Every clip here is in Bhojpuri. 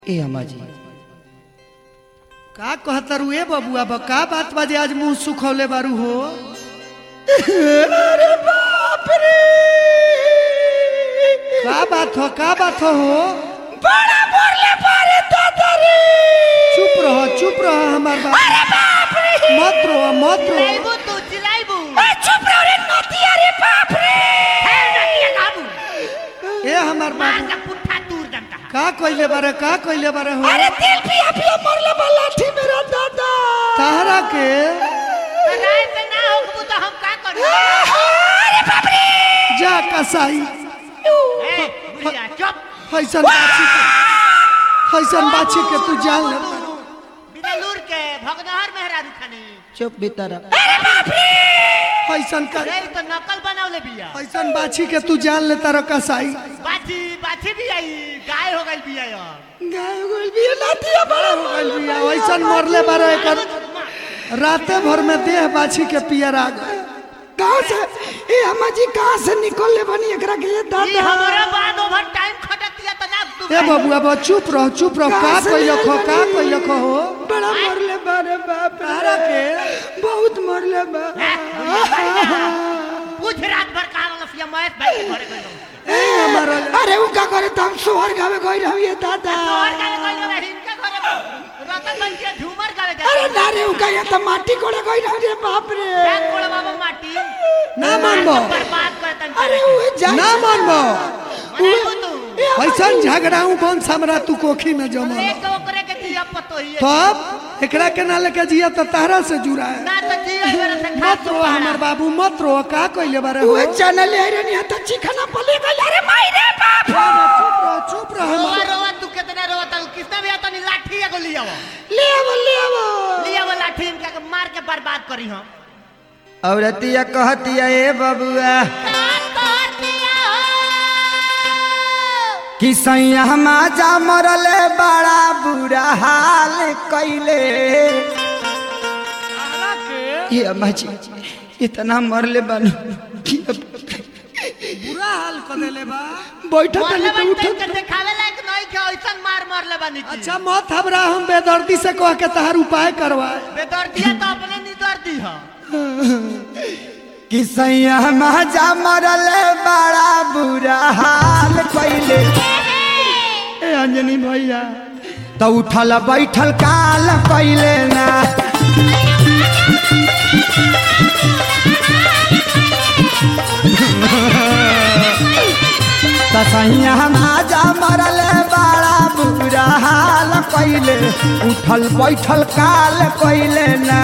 ए अम्मा जी का कहतरू ए बबुआ बा का बात बाजे आज मुंह सुखौले बारू हो अरे बाप रे का बात हो का बात हो बड़ा बोले बारे दादा रे चुप रहो चुप रहो हमार बात अरे बाप रे मत रो मत रो चिल्लाइबू तू चिल्लाइबू चुप रहो रे नतिया रे बाप रे है नटिया काबू ए हमार मार बाबू का पुट्ठा दूर दंता का कइले बारे का कइले बारे हो अरे तेल पिया पिया मरले बा लाठी मेरा दादा तहरा के तो राय से ना होकबू तो हम का करू अरे बाप रे जा कसाई ए बुढ़िया चुप फैसन बाछी के फैसन बाछी के तू जान ले बिदलूर के भगनहर मेहरारू खानी चुप भीतर फैसन कर रे ई तो नकल बनावले बिया फैसन बाछी के तू जान ले तारो कसाई बाछी बाछी भी आई गाय हो गई बिया यार गाय गोल भी लातिया बड़ा हो गइल बिया वैसन मरले बारे एकर राते भर में देह बाछी के पियर आ गए कहाँ से ए अम्मा जी कहाँ से निकल ले बनी एकरा के ये ई दादा हमरा बाद ओवर टाइम खटक दिया तो ना तू ए बबुआ बा चुप रहो चुप रहो का कहाँ से कइलो खो आइल का बानी? कइलो खो हो बड़ा मरले बारे बाप रे। तारा के बहुत मरले बा पूछ रात भर का लफिया महेश भाई के घरे गइलो ए हमारा अरे उ का करे त हम सोहर गावे गई रही ये दादा तोहर गावे गइलो रे हिनके घरे रतन बन के झूमर गावे अरे जा ना रे उ का ये त माटी कोड़े गई रही रे बाप रे बैग कोड़ बाबा माटी ना मानबो बर्बाद कर तन अरे उ जा ना मानबो मनाबू तू ए अम्मा ऐसन जी, झगड़ाऊ कौन हमरा तू कोखी में जमा एक ओकरे के दिया पतो ही तब एकरा के ना लेके जिया तो तारा से जुड़ा है ना तो जिया मेरे से खा मत रो हमर बाबू मत रो का कइले बारे हो उ चैनल ले रे नहीं त चिकना पले गई अरे माई रे बाप चुप रहो चुप रहो रोवा हमर- रोवा तू कितना रोवा तू किसने भी आता नहीं लाठी एगो लिया वो ले आवो ले आवो लिया वो लाठी इनका के मार के बर्बाद करी हम औरतिया कहतिया ए बबुआ कि सैया माजा मरले बड़ा बुरा हाल कइले ये अम्मा जी इतना मरले बन कि अब बुरा हाल कर देले बा बैठा मरले तनी तो बन उठा के दिखावे लायक नहीं के ऐसन मार मारले बनी की अच्छा मत हमरा हम बेदर्दी से कह के तहार उपाय करवाए बेदर्दिया तो अपने निदर्दी है कि सैया माजा मरले बड़ा बुरा हाल कइले ए अंजनी भैया तो उठल बैठल काल कइले ना त सैया माजा मरले बड़ा बुरा हाल कइले उठल बैठल काल कइले ना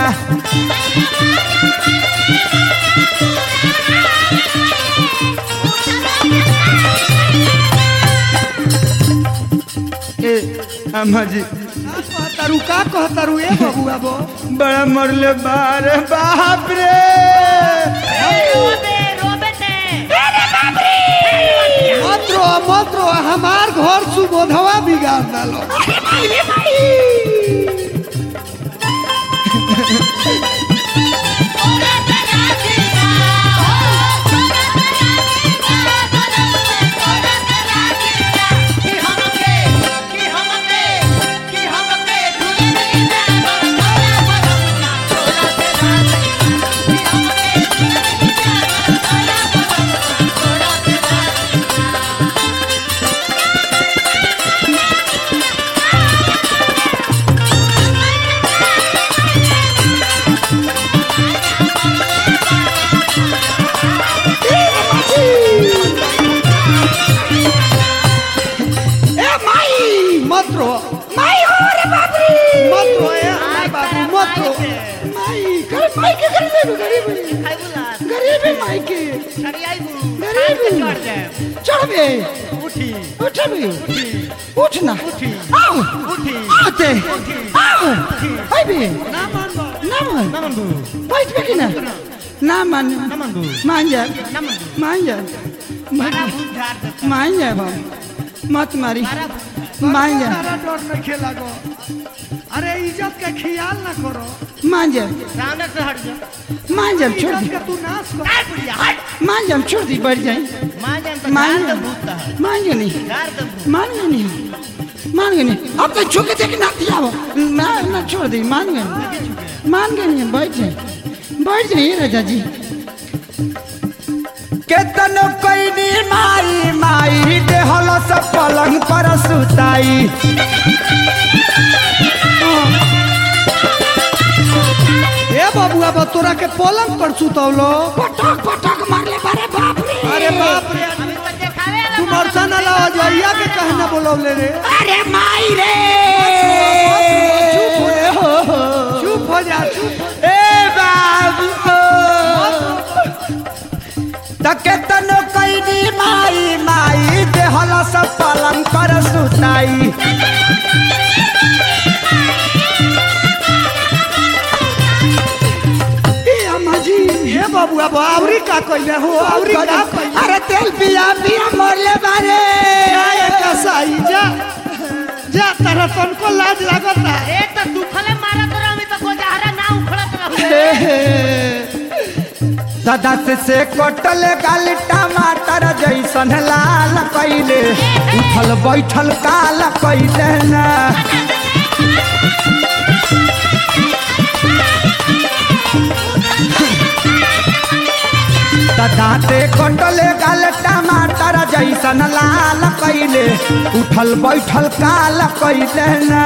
ए अम्मा जी का कहतारू का कहतारू ए बबुआ बो बड़ा मरले बारे बाप रे रोबे रोबे ते मत रो मत रो हमार घर सुबोधवा बिगाड़ डालो कि हमके कि हमके कि हमके झूले में ना तोरा बदलना तोरा से रात कि हमके झूले में ना तोरा बदलना तोरा से रात ए माई मत रो माई हो रे बाप रे मत रो ए हमार बाबू मत रो माई कर माई के कर ले गरीब खाई बुला गरीब है माई के छड़ियाई बू गरीब के चढ़ जाए चढ़ बे उठी उठ बे उठ ना उठी आओ उठी आते आओ आई बे ना मानबो ना मान ना मानबो बैठ बे कि ना ना मान ना मानबो मान जा ना मानबो मान जा बड़ा भूत झाड़ देता मान जा बाबू मत मारी मान जा तारा डर न खेला गो अरे इज्जत का ख्याल ना करो मान जा सामने से हट जा मान जा छोड़ इज्जत दी का तू नाश कर काय बुढ़िया हट मान जा छोड़ दी बढ़ जाए मां जान तो मान झाड़ जा दे भूत है मान जा नहीं झाड़ दे भूत मान जा नहीं मान गए नहीं अब तो झुके थे कि ना दिया वो ना ना छोड़ दी मान गए मान गए नहीं बैठ जाए बैठ जाइए राजा जी केतन कैनी माई माई देहल सब पलंग पर सुताई ए बबुआ बा तोरा के पलंग पर सुतौलो पटक पटक मारले बारे बाप रे अरे बाप रे अभी तो देखावे तू मरसन अलावा जइया के कहना बोलौले रे अरे माई रे चुप हो जा। हो, हो। चुप हो जा चुप हो जा। ए बाबू तकेतन कैनी माई माई देहल सब पलंग पर सुताई ए अम्मा जी ए बबुआ बा आवरी का कइले हो आवरी का कइले अरे तेल पिया पिया मरले बारे जा ए कसाई जा जा तारा तनको लाज लागता ए तो दुखले मारत रही तो गोजहरा ना उखड़त रही दादा से से कटल गाल टमाटर जैसन लाल कैले उठल बैठल काल कैले ना दादा से कटल गाल टमाटर जैसन लाल कैले उठल बैठल काल कैले ना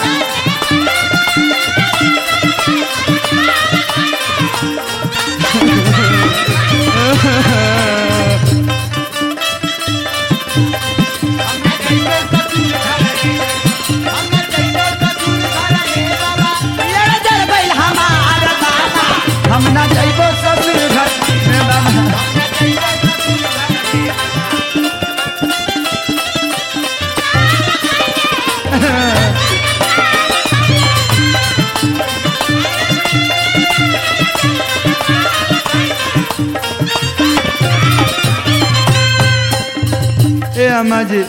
लड़ जड़ बैल हमार बाबा हम ना जइबो ससुर घर में बाबा ए अम्मा जी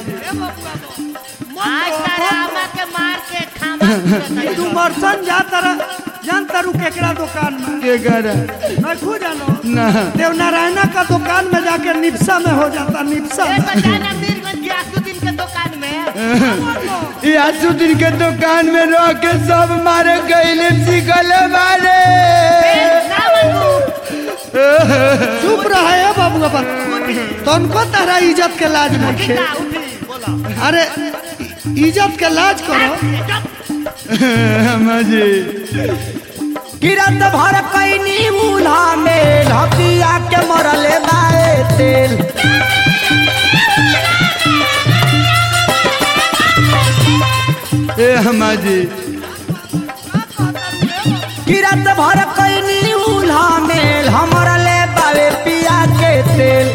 आज तारा अम्मा के मार के खामा तू मरसन जा तारा जान तारू केकरा दुकान में के घर नहीं खू जानो ना देव नारायणा का दुकान में जाके निपसा में हो जाता निपसा ए में। बजाना मीरगंज गियासुद्दीन के दुकान में यासुद्दीन के दुकान में रह के सब मारे गईले सिकले मारे ना बनू चुप रहा है बाबू पर तनको तारा इज्जत के लाज नहीं उठी ना उठी बोलो अरे इज्जत के लाज करो अम्मा जी किरत भर कैनी उल्हा में ढपिया के मरले बाए तेल ए अम्मा जी किरत भर कैनी उल्हा में हमर ले बावे पिया के तेल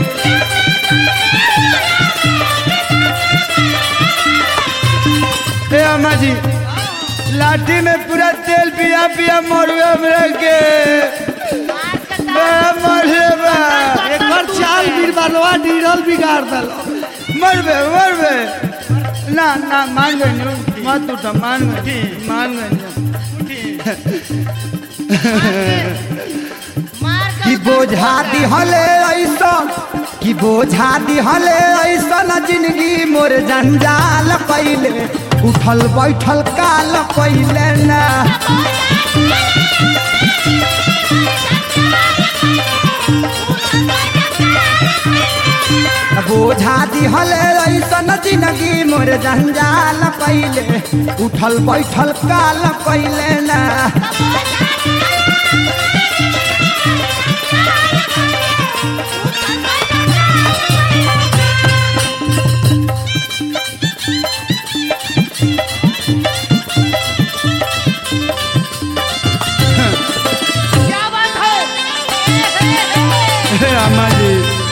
ए अम्मा जी लाठी में पूरा तेल पिया पिया मरुए हमरा के मार के बे मरले बा एकर चाल बीरबलवा डीरल बिगाड़ दलो मरबे मरबे ना ना मान गई मत उठा मान गई मान गई मार के कि बोझा दिहले ऐसा कि बोझा दिहले ऐसा न जिंदगी मोर जंजाल कैले उठल बैठल काल कैले ना बोझा दिहले ऐसा न जिंदगी मोर जंजाल कैले उठल बैठल काल कैले ना क्या बात है ए, ए, ए, अम्मा जी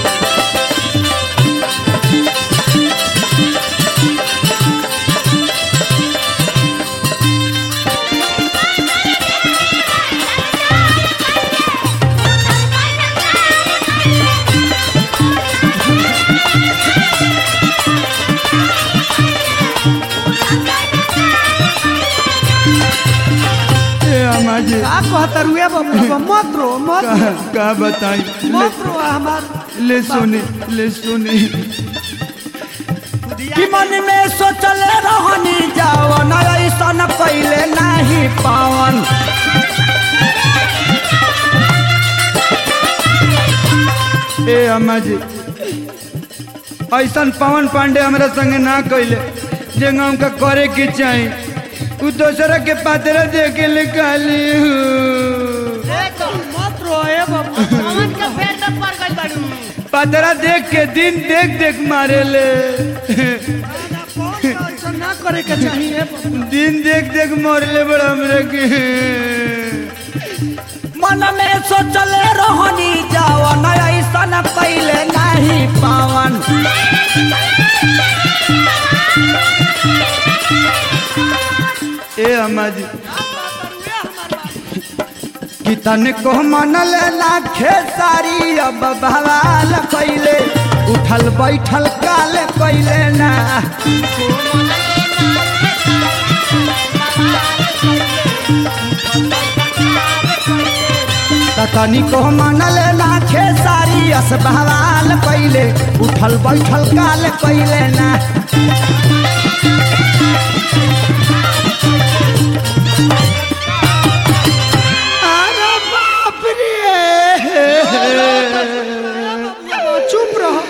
ए अम्मा जी का कहता रुए बाबू मत रो मत रो, का, का बताई ले, मत रो हमार ले सुनी ले सुनी कि मन में सोचले रहनी जावन ऐसन पहले नहीं पावन ए अम्मा जी ऐसन पवन पांडे हमरा संगे ना कैले जे हमका करे के चाही उ दोसरा के पात्र दे के निकाली मत रो ए बाबू पवन के पेड़ में पड़ गई बाड़ू पात्रा देख के दिन देख देख मारे ले कौन ऐसा ना करे के चाहिए बाबू दिन देख देख मारे ले बड़ा हमरा के मन में सोचले रहनी जावन ऐसन कैले नहीं पावन ए अम्मा जी कि तन को मनल लाखे सारी अब भवाल कैले उठल बैठल काल कैले ना त तनी को मनल लाखे सारी अस भवाल कैले उठल बैठल काल कैले ना अरे बाप रे चुप रहो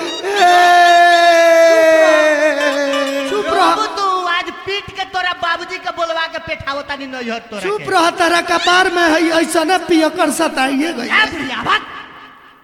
चुप बाबू रहो तू आज पीट के तोरा बाबूजी के बोलवा के पेठावो तानी नैहर तोरा चुप के। रह तारा कपार में है ऐसा ना पियकर सताइए गई ए बुढ़िया, भाग।